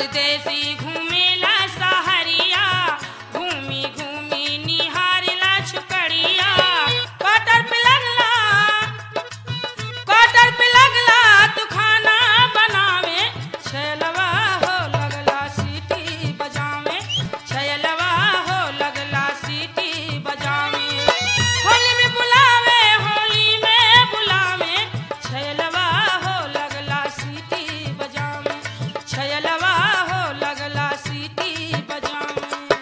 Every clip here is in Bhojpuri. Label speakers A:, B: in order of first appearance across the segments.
A: परदेसी घूमेला सहरिया घूमी घूमी निहारला छुकड़िया क्वार्टर पे लगला क्वार्टर पे लगला तू खाना बनावे छैलवा हो लगला सीटी बजावे छैलवा हो लगला सीटी बजावे होली में बुलावे होली में बुलावे छैलवा हो लगला सीटी बजावे छैलवा हो लगला सीटी बजावे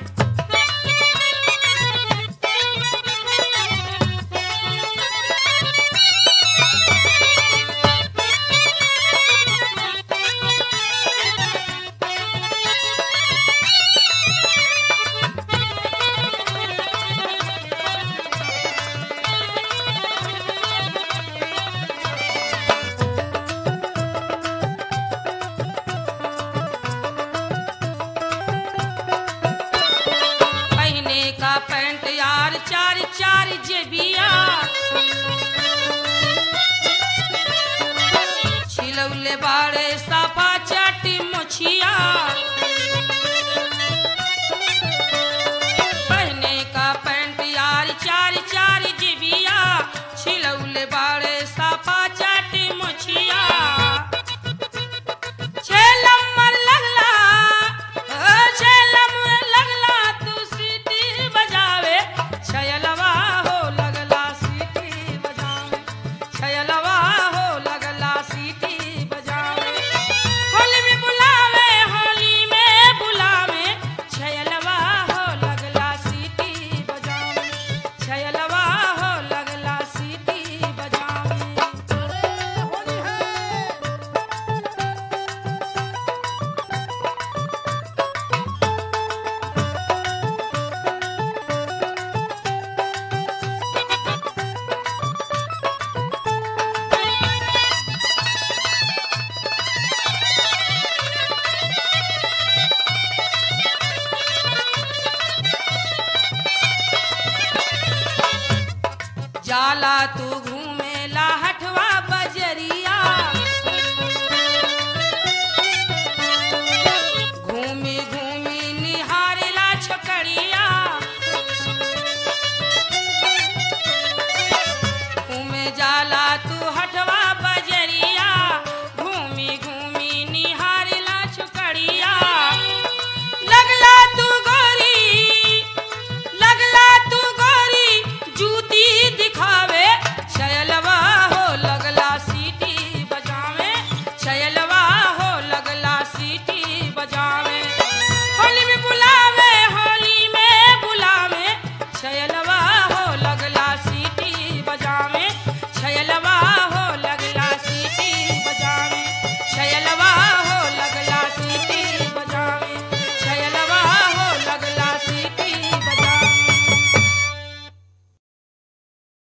A: पहने का पैंट यार चार चार जेबिया छिलौले बाड़े साफा चाटी मुछिया पहने का पैंट यार चार चार जेबिया छिलौले बाड़े साफा चाटी मुछिया छे नंबर लगला ओ छे नंबर लगला तू सीटी बजावे छयलवा हो लगला सीटी बजावे छयलवा हो लगला सीटी बजावे होली में बुलावे होली में बुलावे छयलवा हो लगला सीटी बजावे छयलवा हो लगला सीटी बजावे जाला तू